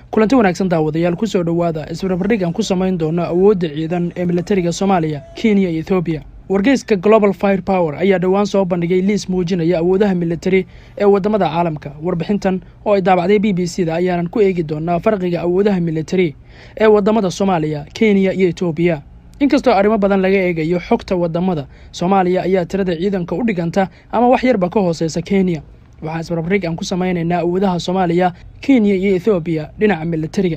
kulanti wanaagsan daawadayaal kusoo dhowaada isbarbardhig aan ku samayn doono awoodda ciidan ee militariga soomaaliya kenya iyo ethoobiya wargeyska global fire power ayaa dhowaan soo bandhigay liis muujinaya awoodaha militari ee wadamada caalamka warbixintan oo ay daabacday b b c da ayaanan ku eegi doonaa farqiga awoodaha militari ee wadamada soomaaliya kenya iyo etoobiya inkastoo arrimo badan laga eegayo xogta wadamada soomaaliya ayaa tirada ciidanka u dhiganta ama wax yarba ka hooseysa kenya waxaa isbarbardhig aan ku samaynaynaa awoodaha soomaaliya kenya iyo ethoobiya dhinaca militariga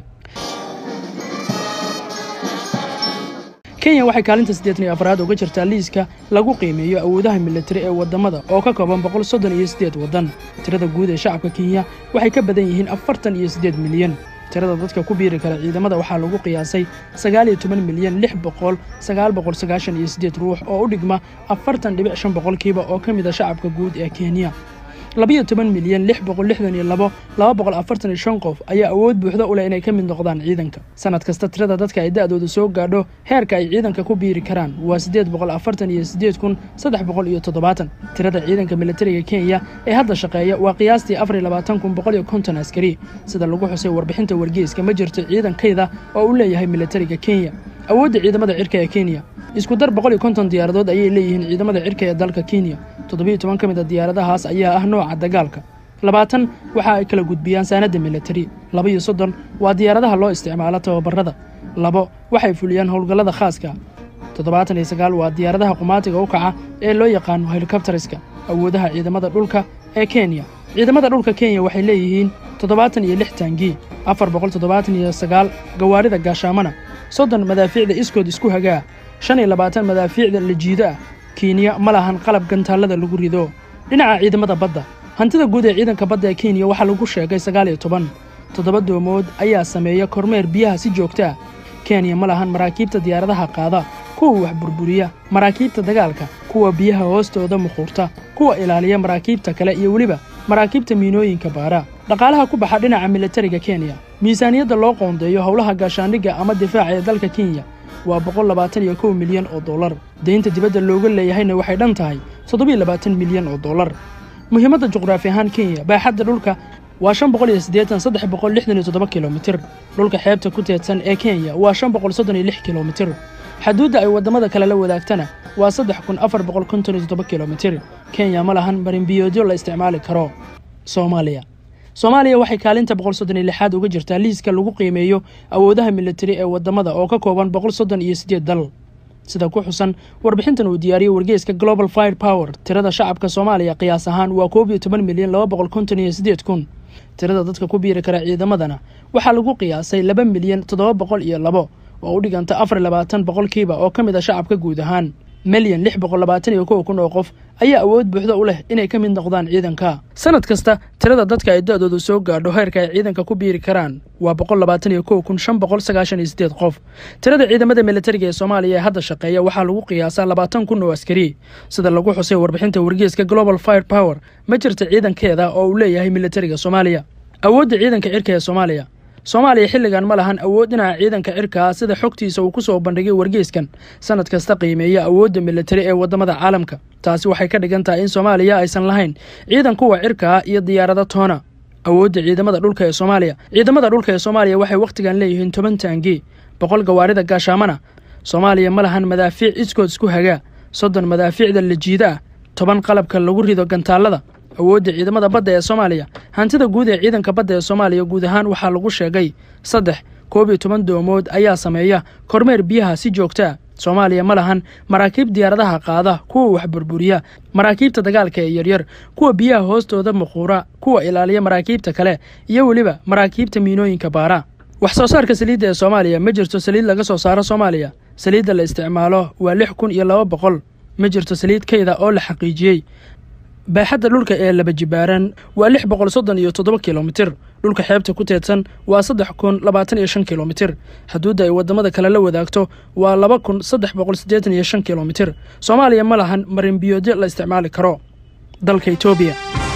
kenya waxay kaalinta siddeetan iyo afraad uga jirtaa liiska lagu qiimeeyo awoodaha militari ee wadamada oo ka kooban boqol soddon iyo siddeed waddan tirada guud ee shacabka kenya waxay ka badan yihiin afartan iyo siddeed milyan tirada dadka ku biiri kara ciidamada waxaa lagu qiyaasay sagaal iyo toban milyan lix boqol sagaal boqol sagaashan iyo siddeed ruux oo u dhigma afartan dhibic shan boqolkiiba oo ka mid a shacabka guud ee kenya labiyo toban milyan lix boqol lixdan iyo labo laba boqol afartan iyo shan qof ayaa awood buuxda u leh inay ka mid noqdaan ciidanka sanad kasta tirada dadka ay da-dooda soo gaadho heerka ay ciidanka ku biiri karaan waa siddeed boqol afartan iyo siddeed kun saddex boqol iyo toddobaatan tirada ciidanka militariga kenya ee hadda shaqeeya waa qiyaastii afar iyo labaatan kun boqol iyo konton askari sida lagu xusay warbixinta wargeyska ma jirto ciidankayda oo uu leeyahay militariga kenya awoodda ciidamada cirka ee kenya isku dar boqol iyo konton diyaaradood ayay leeyihiin ciidamada cirka ee dalka kenya toddobiyo toban ka mid a diyaaradahaas ayaa ah nooca dagaalka labaatan waxa ay kala gudbiyaan saanadda militari laba-iyo soddon waa diyaaradaha loo isticmaalo tababarada labo waxay fuliyaan howlgallada khaaska toddobaatan iyo sagaal waa diyaaradaha qumaatiga u kaca ee loo yaqaano helikobteriska awoodaha ciidamada dhulka ee kenya ciidamada dhulka kenya waxay leeyihiin toddobaatan iyo lix taangii afar boqol toddobaatan iyo sagaal gawaarida gaashaamana soddon madaafiicda iskood isku hagaa shan iyo labaatan madaafiicda la jiido ah kenya ma lahan qalab gantaallada lagu rido dhinaca ciidamada badda hantida guud ee ciidanka badda ee kenya waxaa lagu sheegay sagaal iyo toban toddoba doomood ayaa sameeya kormeer biyaha si joogta ah kenya ma lahan maraakiibta diyaaradaha qaada kuwa wax burburiya maraakiibta dagaalka kuwa biyaha hoostooda muquurta kuwa ilaaliya maraakiibta kale iyo weliba maraakiibta miinooyinka baara dhaqaalaha ku baxa dhinaca militariga kenya miisaaniyadda loo qoondeeyo howlaha gaashaandhigga ama difaaca ee dalka kenya waa boqol labaatan iyo kow milyan oo dollar deynta dibadda looga leeyahayna waxay dhan tahay toddobiyo labaatan milyan oo dollar muhiimadda juqraafi ahaan kenya baaxadda dhulka waa shan boqol iyo siddeetan saddex boqol lixdan iyo toddoba kilomitir dhulka xeebta ku teedsan ee kenya waa shan boqol soddon iyo lix kilomitir xaduudda ay waddamada kale la wadaagtana waa saddex kun afar boqol konton iyo toddoba kilomitir kenya ma lahan marinbiyoodyo la isticmaali karo soomaaliya soomaaliya waxay kaalinta boqol soddon iyo lixaad uga jirtaa liiska lagu qiimeeyo awoodaha militari ee wadamada oo ka kooban boqol soddon iyo siddeed dal sida ku xusan warbixintan uu diyaariyey wargeyska global fire power tirada shacabka soomaaliya qiyaas ahaan waa koob iyo toban milyan laba boqol konton iyo siddeed kun tirada dadka ku biiri kara ciidamadana waxaa lagu qiyaasay laba milyan toddoba boqol iyo labo oo u dhiganta afar labaatan boqolkiiba oo ka mid a shacabka guud ahaan milyan lix boqol labaatan iyo kow kun oo qof ayaa awood buuxda u leh inay ka mid noqdaan ciidanka sanad kasta tirada dadka ay da-doodu soo gaadho heerka ay ciidanka ku biiri karaan waa boqol labaatan iyo kow kun shan boqol sagaashan iyo siddeed qof tirada ciidamada militariga ee soomaaliya ee hadda shaqeeya waxaa lagu qiyaasaa labaatan kun oo askari sida lagu xusay warbixinta wargeeska global fire power ma jirta ciidankeeda oo uu leeyahay militariga soomaaliya awoodda ciidanka cirka ee soomaaliya soomaaliya xilligan ma lahan awood dhinaca ciidanka cirka ah sida xogtiisa uu ku soo bandhigay wargeyskan sanad kasta qiimeeya awoodda militari ee waddamada caalamka taasi waxay ka dhigan tahay in soomaaliya aysan lahayn ciidan kuwa cirka ah iyo diyaarado toona awoodda ciidamada dhulka ee soomaaliya ciidamada dhulka ee soomaaliya waxay wakhtigan leeyihiin toban taangi boqol gawaarida gaashaamana soomaaliya ma lahan madaafiic iskood isku hagaa soddon madaafiicda la jiida ah toban qalabka lagu rido gantaallada awoodda ciidamada badda ee soomaaliya hantida guud ee ciidanka badda ee soomaaliya guud ahaan waxaa lagu sheegay saddex koob iyo toban doomood ayaa sameeya kormeer biyaha si joogtaa soomaaliya ma lahan maraakiib diyaaradaha qaada kuwa wax burburiya maraakiibta dagaalka ee yaryar kuwa biyaha hoostooda muquura kuwa ilaaliya maraakiibta kale iyo weliba maraakiibta miinooyinka baara wax soo saarka saliidda ee soomaaliya ma jirto saliid laga soo saaro soomaaliya saliidda la isticmaalo waa lix kun iyo laba boqol ma jirto saliid kayda oo la xaqiijiyey baaxadda dhulka ee laba jibaaran waa lix boqol soddon iyo toddoba kilomitir dhulka xeebta ku teedsan waa saddex kun labaatan iyo shan kilomitir xuduudda ay waddamada kale la wadaagto waa laba kun saddex boqol siddeetan iyo shan kilomitir soomaaliya ma lahan marinbiyoodyo la isticmaali karo dalka etoobiya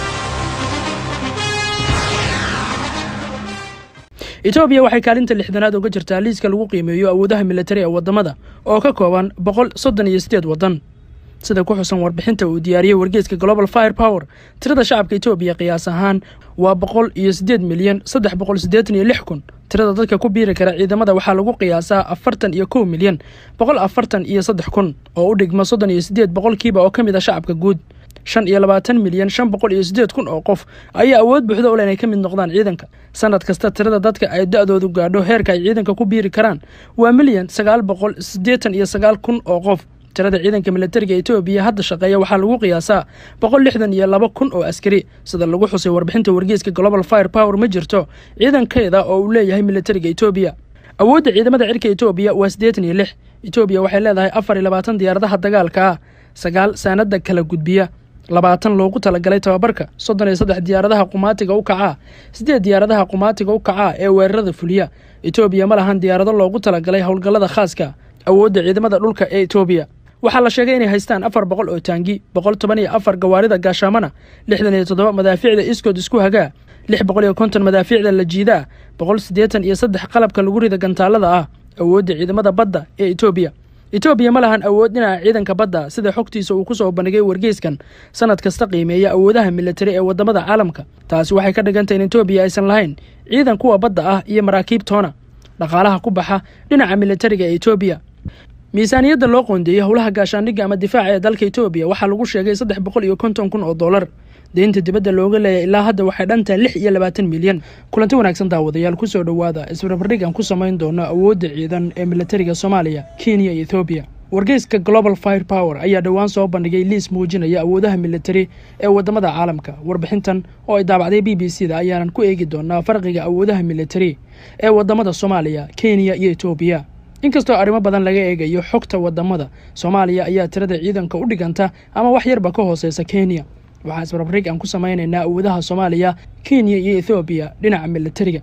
etoobiya waxay kaalinta lixdanaad uga jirtaa liiska lagu qiimeeyo awoodaha militari ee waddamada oo ka kooban boqol soddon iyo siddeed waddan sida ku xusan warbixinta uu diyaariyey wargeeska global fire power tirada shacabka etoobiya qiyaas ahaan waa boqol iyo siddeed milyan saddex boqol siddeetan iyo lix kun tirada dadka ku biiri kara ciidamada waxaa lagu qiyaasaa afartan iyo kow milyan boqol afartan iyo saddex kun oo u dhigma soddon iyo siddeed boqolkiiba oo ka mid a shacabka guud shan iyo labaatan milyan shan boqol iyo siddeed kun oo qof ayaa awood buuxda u leh inay ka mid noqdaan ciidanka sanad kasta tirada dadka ay da-doodu gaadho heerka ay ciidanka ku biiri karaan waa milyan sagaal boqol siddeetan iyo sagaal kun oo qof tirada ciidanka milatariga etoobiya hadda shaqeeya waxaa lagu qiyaasaa boqol lixdan iyo laba kun oo askari sida lagu xusay warbixinta wargeeska global fire power ma jirto ciidankeeda oo uu leeyahay milatariga etoobiya awoodda ciidamada cirka etoobiya waa siddeetan iyo lix etoobiya waxay leedahay afar iyo labaatan diyaaradaha dagaalka ah sagaal saanada kala gudbiya labaatan loogu talagalay tababarka soddon iyo saddex diyaaradaha qumaatiga u kacaa siddeed diyaaradaha qumaatiga u kacaa ee weerarada fuliya etoobiya ma lahan diyaarado loogu talagalay howlgallada khaaska awoodda ciidamada dhulka ee etoobiya waxaa la sheegay inay haystaan afar boqol oo taangi boqol toban iyo afar gawaarida gaashaamana lixdan iyo toddoba madaafiicda iskood isku hagaa lix boqol iyo konton madaafiicda la jiidaa boqol siddeetan iyo saddex qalabka lagu rida gantaalada ah awoodda ciidamada badda ee etoobiya etoobiya ma lahan awood dhinaca ciidanka badda sida xogtiisa uu ku soo bandhigay wargeyskan sanad kasta qiimeeya awoodaha militari ee wadamada caalamka taasi waxay ka dhigantay in etoobiya aysan lahayn ciidan kuwa badda ah iyo maraakiib toona dhaqaalaha ku baxa dhinaca militariga ee etoobiya miisaaniyadda loo qoondeeyey howlaha gaashaandhigga ama difaaca ee dalka etoobiya waxaa lagu sheegay saddex boqol iyo konton kun oo dollar deynta dibadda looga leeyahy ilaa hadda waxay dhantahay lix iyo labaatan milyan kulanti wanaagsan daawadayaal kusoo dhowaada isbarbardhig aan ku samayn doono awoodda ciidan ee militariga soomaaliya kenya iyo ethoobiya wargeyska global fire power ayaa dhowaan soo bandhigay liis muujinaya awoodaha militari ee wadamada caalamka warbixintan oo ay daabacday b b c da ayaanan ku eegi doonaa farqiga awoodaha militari ee wadamada soomaaliya kenya iyo etoobiya inkastoo arrimo badan laga eegayo xogta wadamada soomaaliya ayaa tirada ciidanka u dhiganta ama wax yarba ka hooseysa kenya waxaa isbarbrig aan ku samaynaynaa awoodaha soomaaliya kenya iyo ethoobiya dhinaca militariga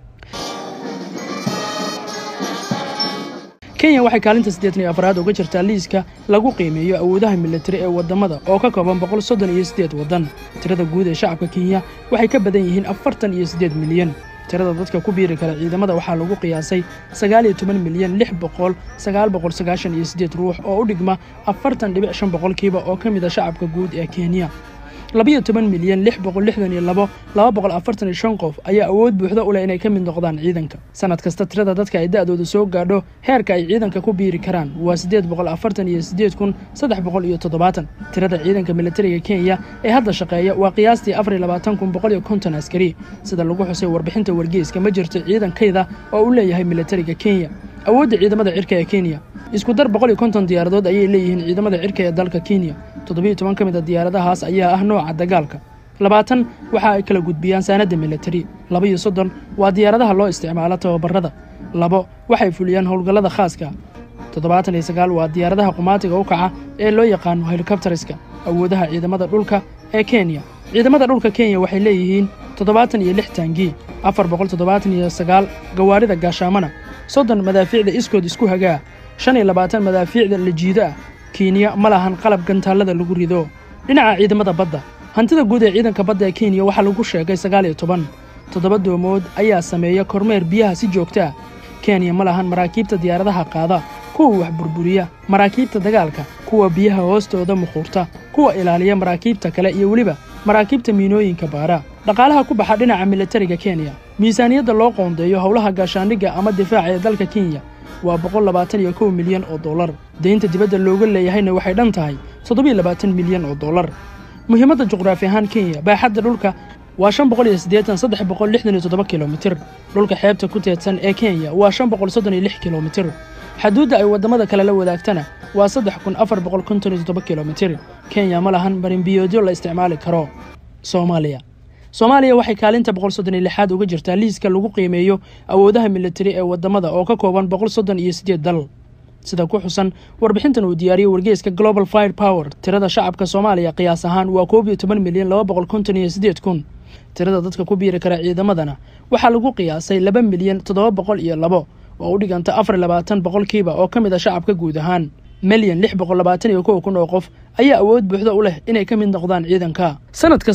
kenya waxay kaalinta siddeetan iyo afraad uga jirtaa liiska lagu qiimeeyo awoodaha militari ee wadamada oo ka kooban boqol soddon iyo siddeed waddan tirada guud ee shacabka kenya waxay ka badan yihiin afartan iyo siddeed milyan tirada dadka ku biiri kara ciidamada waxaa lagu qiyaasay sagaal iyo toban milyan lix boqol sagaal boqol sagaashan iyo siddeed ruux oo u dhigma afartan dhibic shan boqolkiiba oo ka mid a shacabka guud ee kenya labiyo toban milyan lix boqol lixdan iyo labo laba boqol afartan iyo shan qof ayaa awood buuxda u leh inay ka mid noqdaan ciidanka sanad kasta tirada dadka ay da-dooda soo gaadho heerka ay ciidanka ku biiri karaan waa siddeed boqol afartan iyo siddeed kun saddex boqol iyo toddobaatan tirada ciidanka militariga kenya ee hadda shaqeeya waa qiyaastii afar iyo labaatan kun boqol iyo konton askari sida lagu xusay warbixinta wargeyska ma jirto ciidankayda oo uu leeyahay militariga kenya awoodda ciidamada cirka ee kenya isku dar boqol iyo konton diyaaradood ayay leeyihiin ciidamada cirka ee dalka kenya toddobiyo toban ka mid a diyaaradahaas ayaa ah nooca dagaalka labaatan waxa ay kala gudbiyaan saanadda militari laba iyo soddon waa diyaaradaha loo isticmaalo tababarada labo waxay fuliyaan howlgallada khaaska toddobaatan iyo sagaal waa diyaaradaha qumaatiga u kaca ee loo yaqaano helikobteriska awoodaha ciidamada dhulka ee kenya ciidamada dhulka kenya waxay leeyihiin toddobaatan iyo lix taangi afar boqol toddobaatan iyo sagaal gawaarida gaashaamana soddon madaafiicda iskood isku hagaa shan iyo labaatan madaafiicda la jiido ah kenya ma lahan qalab gantaallada lagu rido dhinaca ciidamada badda hantida guud ee ciidanka badda ee kenya waxaa lagu sheegay sagaal iyo toban toddoba doomood ayaa sameeya kormeer biyaha si joogta ah kenya ma lahan maraakiibta diyaaradaha qaada kuwa wax burburiya maraakiibta dagaalka kuwa biyaha hoostooda muquurta kuwa ilaaliya maraakiibta kale iyo weliba maraakiibta miinooyinka baara dhaqaalaha ku baxa dhinaca militariga kenya miisaaniyadda loo qoondeeyo howlaha gaashaandhigga ama difaaca ee dalka kenya waa boqol labaatan iyo kow milyan oo dollar deynta dibadda looga leeyahayna waxay dhan tahay toddobiyo labaatan milyan oo dollar muhiimadda juqraafi ahaan kenya baaxadda dhulka waa shan boqol iyo siddeetan saddex boqol lixdan iyo toddoba kilomitir dhulka xeebta ku teedsan ee kenya waa shan boqol soddon iyo lix kilomitir xaduudda ay waddamada kale la wadaagtana waa saddex kun afar boqol konton iyo toddoba kilomitir kenya ma lahan marinbiyoodyo la isticmaali karo soomaaliya soomaaliya waxay kaalinta boqol soddon iyo lixaad uga jirtaa liiska lagu qiimeeyo awoodaha militari ee wadamada oo ka kooban boqol soddon iyo siddeed dal sida ku xusan warbixintan uu diyaariyey wargeyska global fire power tirada shacabka soomaaliya qiyaas ahaan waa koob iyo toban milyan laba boqol konton iyo siddeed kun tirada dadka ku biiri kara ciidamadana waxaa lagu qiyaasay laba milyan toddoba boqol iyo labo oo u dhiganta afar iyo labaatan boqolkiiba oo ka mid a shacabka guud ahaan milyan lix boqol labaatan iyo kow kun oo qof ayaa awood buuxda u leh inay ka mid noqdaan ciidanka sanad kasta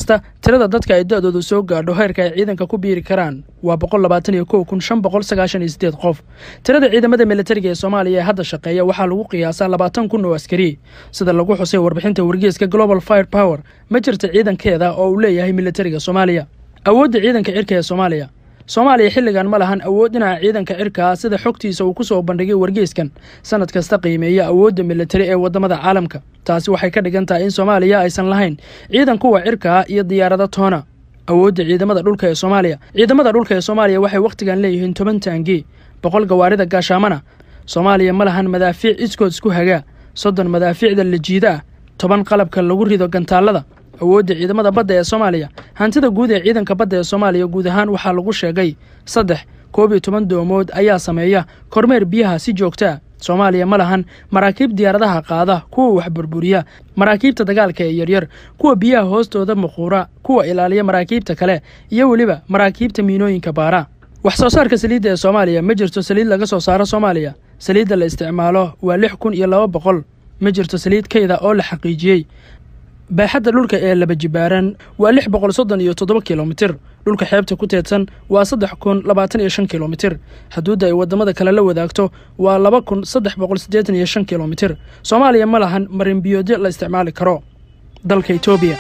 tirada dadka ay da-doodu soo gaadho heerka ay ciidanka ku biiri karaan waa boqol labaatan iyo kow kun shan boqol sagaashan iyo sideed qof tirada ciidamada militariga ee soomaaliya ee hadda shaqeeya waxaa lagu qiyaasaa labaatan kun oo askari sida lagu xusay warbixinta wargeeska global fire power ma jirta ciidankeeda oo uu leeyahay militariga soomaaliya awoodda ciidanka cirka ee soomaaliya soomaaliya xilligan ma lahan awood dhinaca ciidanka cirkaa sida xogtiisa uu ku soo bandhigay wargeeskan sanad kasta qiimeeya awoodda militari ee waddamada caalamka taasi waxay ka dhigan tahay in soomaaliya aysan lahayn ciidan kuwa cirkaa iyo diyaarado toona awoodda ciidamada dhulka ee soomaaliya ciidamada dhulka ee soomaaliya waxay wakhtigan leeyihiin toban taangi boqol gawaarida gaashaamana soomaaliya ma lahan madaafiic iskood isku hagaa soddon madaafiicda lajiida ah toban qalabka lagu rido gantaallada awoodda ciidamada badda ee soomaaliya hantida guud ee ciidanka badda ee soomaaliya guud ahaan waxaa lagu sheegay saddex koob iyo toban doomood ayaa sameeya kormeer biyaha si joogta ah soomaaliya ma lahan maraakiib diyaaradaha qaada kuwa wax burburiya maraakiibta dagaalka ee yaryar kuwa biyaha hoostooda muquura kuwa ilaaliya maraakiibta kale iyo weliba maraakiibta miinooyinka baara wax soo saarka saliidda ee soomaaliya ma jirto saliid laga soo saaro soomaaliya saliidda la isticmaalo waa lix kun iyo laba boqol ma jirto saliid kayda oo la xaqiijiyey baaxadda dhulka ee laba jibaaran waa lix boqol soddon iyo toddoba kilomitir dhulka xeebta ku teedsan waa saddex kun labaatan iyo shan kilomitir xuduudda ay waddamada kale la wadaagto waa laba kun saddex boqol siddeetan iyo shan kilomitir soomaaliya ma lahan marinbiyoodyo la isticmaali karo dalka etoobiya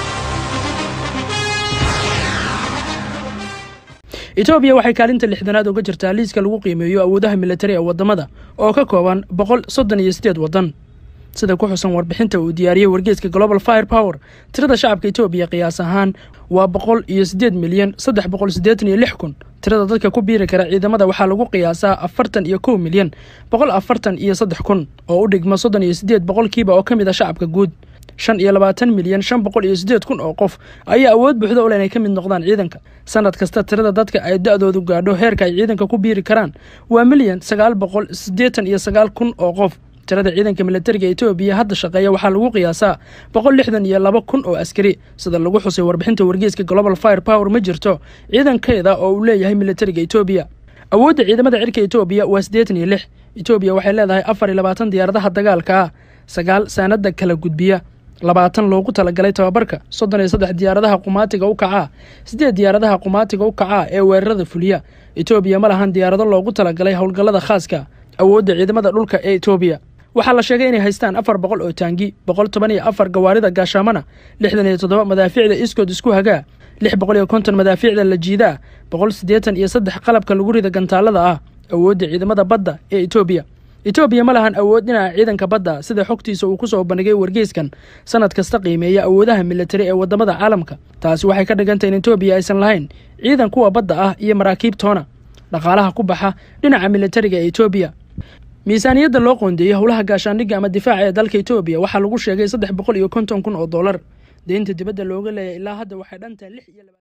etoobiya waxay kaalinta lixdanaad uga jirtaa liiska lagu qiimeeyo awoodaha militari ee waddamada oo ka kooban boqol soddon iyo siddeed waddan sida ku xusan warbixinta uu diyaariyey wargeeska global fire power tirada shacabka etoobiya qiyaas ahaan waa boqol iyo siddeed milyan saddex boqol siddeetan iyo lix kun tirada dadka ku biiri kara ciidamada waxaa lagu qiyaasaa afartan iyo kow milyan boqol afartan iyo saddex kun oo u dhigma soddon iyo siddeed boqolkiiba oo ka mid a shacabka guud shan iyo labaatan milyan shan boqol iyo siddeed kun oo qof ayaa awood buuxda ule inay ka mid noqdaan ciidanka sanad kasta tirada dadka ay da-doodu gaadho heerka ay ciidanka ku biiri karaan waa milyan sagaal boqol siddeetan iyo sagaal kun oo qof tirada ciidanka militariga etoobiya hadda shaqeeya waxaa lagu qiyaasaa boqol lixdan iyo laba kun oo askari sida lagu xusay warbixinta wargeeska global fire power ma jirto ciidankeeda oo uu leeyahay militariga etoobiya awoodda ciidamada cirka etoobiya waa siddeetan iyo lix etoobiya waxay leedahay afar iyo labaatan diyaaradaha dagaalka ah sagaal saanada kala gudbiya labaatan loogu talagalay tababarka soddon iyo saddex diyaaradaha qumaatiga u kacaa siddeed diyaaradaha qumaatiga u kacaa ee weerarada fuliya etoobiya ma lahan diyaarado loogu talagalay howlgallada khaaska awoodda ciidamada dhulka ee etoobiya waxaa la sheegay inay haystaan afar boqol oo taangi boqol toban iyo afar gawaarida gaashaamana lixdan iyo toddoba madaafiicda iskood isku hagaa lix boqol iyo konton madaafiicda la jiidaa boqol siddeetan iyo saddex qalabka lagu rida gantaallada ah awoodda ciidamada badda ee etoobiya etoobiya ma lahan awood dhinaca ciidanka badda sida xogtiisa uu ku soo bandhigay wargeyskan sanad kasta qiimeeya awoodaha militari ee waddamada caalamka taasi waxay ka dhigantay in etoobiya aysan lahayn ciidan kuwa badda ah iyo maraakiib toona dhaqaalaha ku baxa dhinaca militariga ee etoobiya miisaaniyadda loo qoondeeyey howlaha gaashaandhigga ama difaaca ee dalka etoobiya waxaa lagu sheegay saddex boqol iyo konton kun oo dollar deynta dibadda looga leeyahy ilaa hadda waxay dhantahay lix iyo